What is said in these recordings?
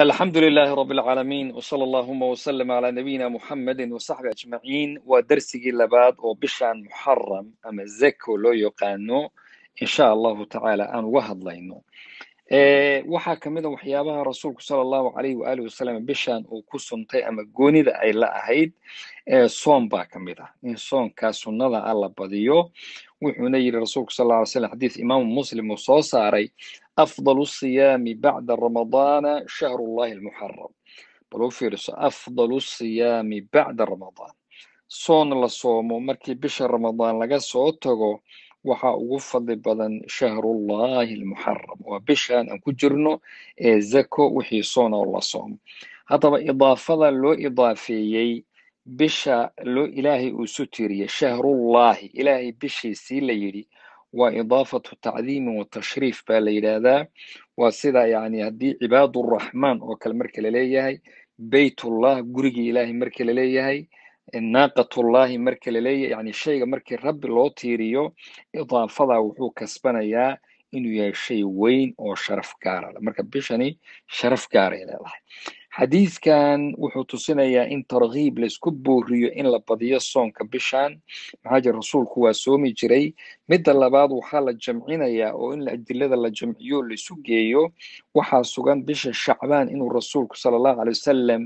الحمد لله رب العالمين وصلى اللهم وسلم على نبينا محمد وصحبه أجمعين ودرسي لباد وبشان محرم أما زكو لو يقانو إن شاء الله تعالى أن وهد لينو ee waxaa ka mid a waxyaabaha rasuulku sala allahu calayhi waalihi wasalam bishan uu ku suntay ama goonida ay la ahayd ee soon baa ka mid ah in soonkaa sunnada ah la badiyo wuxuuna yidhi rasuulku sal alla ly slam xadiis imaamu muslim uu soo saaray afdalu siyaami bacda ramadaana shahrullahi almuxaram bal u fiiriso afdalu siyaami bacda ramadaan soon la soomo markii bisha ramadaan laga soo tago waxaa ugu fadli badan shahrullahi almuxaram waa bishan aan ku jirno ee zako wixii soona oo la soomo haddaba idaafada loo idaafeeyey bisha loo ilaahay uu isu tiiriyey shahrullahi ilaahay bishiisii la yidhi waa idaafatu tacdiimin wa tashriif baa la yidhaahdaa waa sida yani haddii cibaaduraxmaan oo kale marka laleeyahay beytullah gurigii ilaahay marka laleeyahay naaqatullahi marka laleeyahay yani shayga markii rabbi loo tiiriyo idaafada wuxuu kasbanayaa inuu yahay shay weyn oo sharaf gaara leh marka bishani sharaf gaaray leedahay xadiiskan wuxuu tusinayaa in targhiib laysku booriyo in la badiyo soonka bishan maxaa jira rasuulku waa soomi jiray midda labaad waxaa la jamcinayaa oo in adilada la jamciyo laisu geeyo waxaa sugan bisha shacbaan inuu rasuulku sala allahu alay wasalam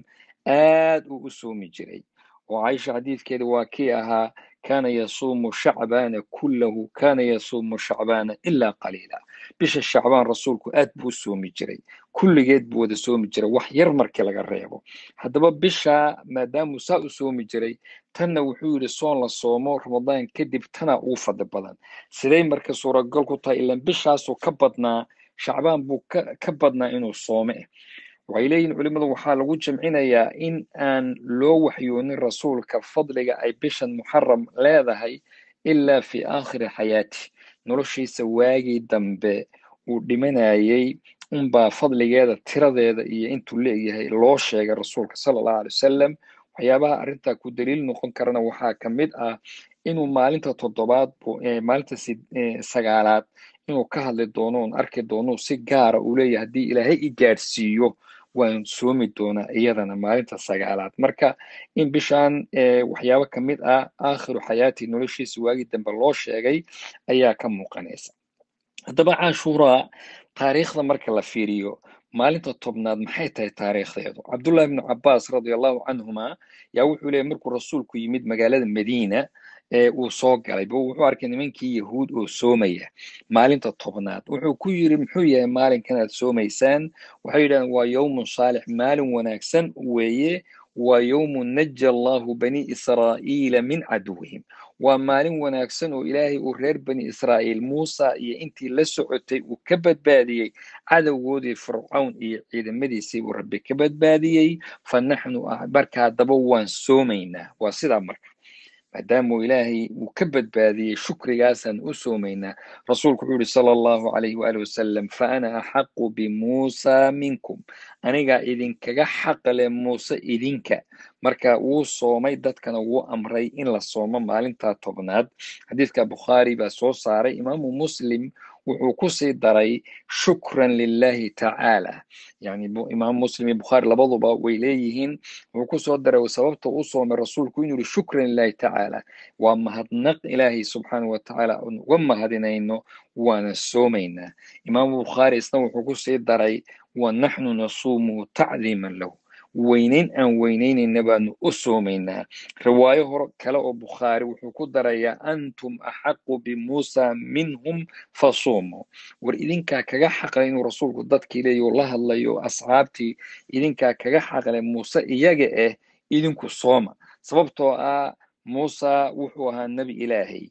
aad uu u soomi jiray oo caisha xadiidkeeda waa kii ahaa kaana yasuumu shacbaana kullahu kaana yasuumu shacbaana ilaa qaliila bisha shacbaan rasuulku aad buu u soomi jiray kulligeed buu wada soomi jiray wax yar markii laga reebo haddaba bisha maadaamuu saa u soomi jiray tanna wuxuu yidhi soon la soomo ramadaan kadib tana ugu fadli badan siday marka suuragal ku tahay ilaan bishaasuu ka badnaa shacbaan buu ka badnaa inuu soome waxay leeyihin culimmadu waxaa lagu jamcinayaa in aan loo waxyoonin rasuulka fadliga ay bishan muxaram leedahay ilaa fi aakhiri xayaati noloshiisa waagii dambe uu dhimanayay unbaa fadligeeda tiradeeda iyo intuu leeyahay loo sheegay rasuulka sala allahu alay wasalam waxyaabaha arrintaa ku daliil noqon karana waxaa ka mid ah inuu maalinta toddobaad maalinta sagaalaad inuu ka hadli doono oon arki doono si gaara uu leeyahay haddii ilaahay i gaadhsiiyo waan soomi doonaa iyadana maalinta sagaalaad marka in bishan waxyaabo ka mid ah aakhiru xayaati noloshiisa waagii dambe loo sheegay ayaa ka muuqanaysa haddaba cashuuraa taariikhda marka la fiiriyo maalinta tobnaad maxay tahay taariikhdeedu cabdullahi ibnu cabaas radia allahu canhuma yaa wuxuu leeyay markuu rasuulku yimid magaalada madiina ee uu soo galay bu wuxuu arkay nimankii yahuud oo soomaya maalinta tobnaad wuxuu ku yiri muxuu yahay maalinkan aad soomaysaan waxay yidhahdeen waa yowmun saalix maalin wanaagsan weeye waa yowmun naja allahu bani israa'iila min caduwihim waa maalin wanaagsan oo ilaahay uu reer bani israa'iil muusa iyo intii la socotay uu ka badbaadiyey cadowgoodii fircawn iyo ciidamadiisii uu rabbi ka badbaadiyey fa naxnu marka haddaba waan soomaynaa waa sidaa marka maadaamuu ilaahay uu ka badbaadiyey shukrigaasaan u soomaynaa rasuulku wuxuu yihi sala allahu calayhi waali wasalam fa ana axaqu bimuusa minkum anigaa idinkaga xaqle muuse idinka marka wuu soomay dadkana wuu amray in la soomo maalintaa tobnaad xadiidka bukhaari baa soo saaray imaamu muslim wuxuu kusii daray shukran lilahi tacaala yani imaam muslim iyo bukhaari labaduba way leeyihiin wuxuu kusoo daray sababta u soomay rasuulku inuu yihi shukran lilahi tacaala waa mahadnaq ilaahay subxaana wa tacaala oon uga mahadinayno waana soomaynaa imaamu bukhaari isna wuxuu kusii daray wa naxnu nasuumu tacdiiman lahu weynayn aan weynaynayna baanu u soomaynaa riwaayo hor kale oo bukhaari wuxuu ku darayaa antum axaqu bimuusa minhum fasuumu war idinkaa kaga xaqlay inuu rasuulku dadkii leeyo la hadlayo asxaabtii idinkaa kaga xaqlay muuse iyaga ah idinku sooma sababtoo ah muusa wuxuu ahaa nebi ilaahay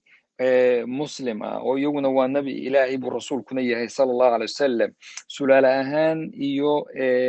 muslim ah oo iyaguna waa nebi ilaahay buu rasuulkuna yahay sala allahu alay wasalam sulaale ahaan iyo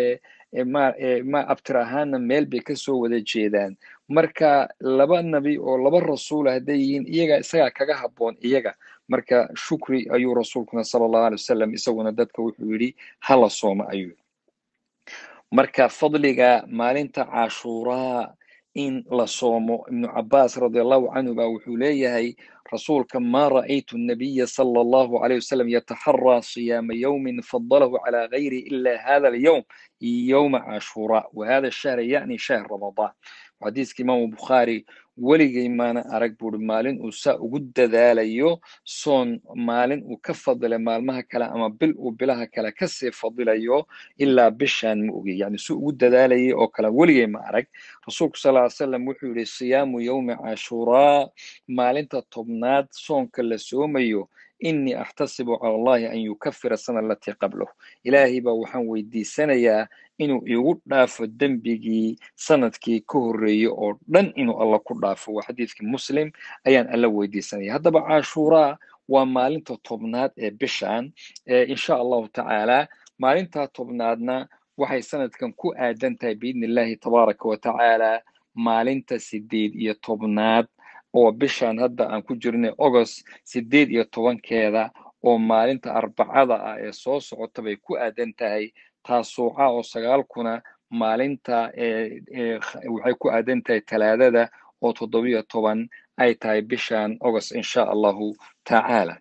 ma abtir ahaanna meel bay kasoo wada jeedaan marka laba nebi oo laba rasuula hadday yihiin iyaga isagaa kaga habboon iyaga marka shukri ayuu rasuulkuna sala allahu alay wasalam isaguna dadka wuxuu yidhi hala sooma ayuu marka fadliga maalinta cashuuraa in la soomo ibnu cabaas radi allahu canhu baa wuxuu leeyahay rasuulka maa ra'aytu nabiya sala allahu alayh wasalam yataxaraa siyaama yowmin fadalahu calaa gayri ila hada alyowm yowma cashuraa wa hada shahra yani shahr ramadaan xadiiska imaamu bukhaari weligay maana arag buuri maalin uu saa ugu dadaalayo soon maalin uu ka fadilay maalmaha kale ama bil uu bilaha kale kasii fadilayo ilaa bishaan ma ogi yani si ugu dadaalayay oo kale weligay ma arag rasuulku sal ly slam wuxuu yihi siyaamu yowmi cashuraa maalinta tobnaad soonka la soomayo inii axtasibu cala allahi an yukafira sana alatii qablahu ilaahay baa waxaan weydiisanayaa inuu igu dhaafo dembigii sanadkii ka horreeyey oo dhan inuu alla ku dhaafo waa xadiidkii muslim ayaan alla weydiisanaya haddaba cashuuraa waa maalinta tobnaad ee bishan insha allahu tacaala maalintaa tobnaadna waxay sanadkan ku aadan tahay biidni illahi tabaaraka wa tacaala maalinta sideed iyo tobnaad oo bishan hadda aan ku jirnay agost sideed iyo tobankeeda oo maalinta arbacada ah ee soo socota bay ku aadan tahay taasuuca oo sagaalkuna maalinta waxay ku aadan tahay talaadada oo toddobiyo toban ay tahay bishan agost insha allahu tacaala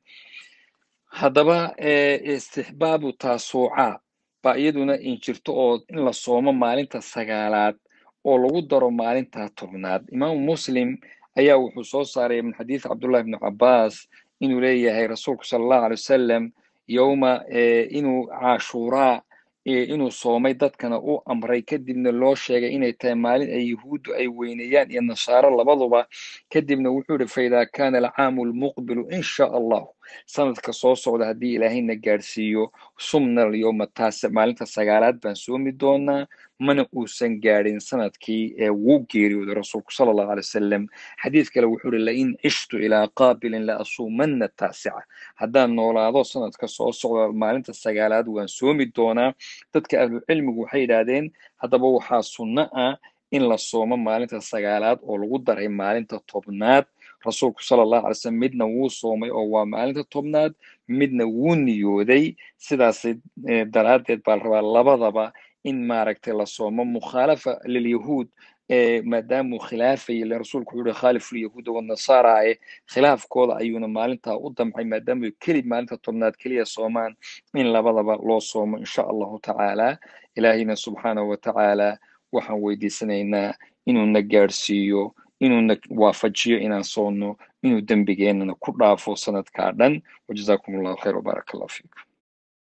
haddaba istixbaabu taasuuca baa iyaduna injirto oo in la soomo maalinta sagaalaad oo lagu daro maalinta tobnaad imaamu muslim ayaa wuxuu soo saaray min xadiid cabdullahi ibnu cabaas inuu leeyahay rasuulku sala allahu alay wasalam yowma inuu cashuuraa inuu soomay dadkana u amray kadibna loo sheegay inay tahay maalin ay yahuuddu ay weyneeyaan iyo nasaaro labaduba kadibna wuxuu yihi faidaa kana alcaamu lmuqbilu in sha allahu sanadka soo socda haddii ilaahayna gaadhsiiyo sumna alyowma taase maalinta sagaalaad baan soomi doonaa mana uusan gaadhin sanadkii ee wuu geeriyooday rasuulku sala allahu alay wasalam xadiid kale wuxuu yihi lain cishtu ilaa qaabilin la asuumanna taasica haddaan noolaado sanadka soo socda maalinta sagaalaad waan soomi doonaa dadka ahlucilmigu waxay yidhaahdeen haddaba waxaa sunno ah in la soomo maalinta sagaalaad oo lagu daray maalinta tobnaad rasuulku sala allahu alay slam midna wuu soomay oo waa maalinta tobnaad midna wuu niyooday sidaas daraaddeed baa la rabaa labadaba in maaragtay la soomo mukhaalafa lilyahuud maadaamuu khilaafayay le rasuulku wuxuu yihi khaalifu lyahuuda wanasara e khilaafkooda ayuuna maalintaa u damcay maadaamuu keli maalinta tobnaad keliya soomaan in labadaba loo soomo insha allahu tacaala ilaahayna subxaanahu wa tacaala waxaan weydiisanaynaa inuuna gaadhsiiyo inuuna waafajiyo inaan soonno inuu dembigeennana ku dhaafo sanadkaa dhan wajazakum allahu khayr wbaarak allah fiikum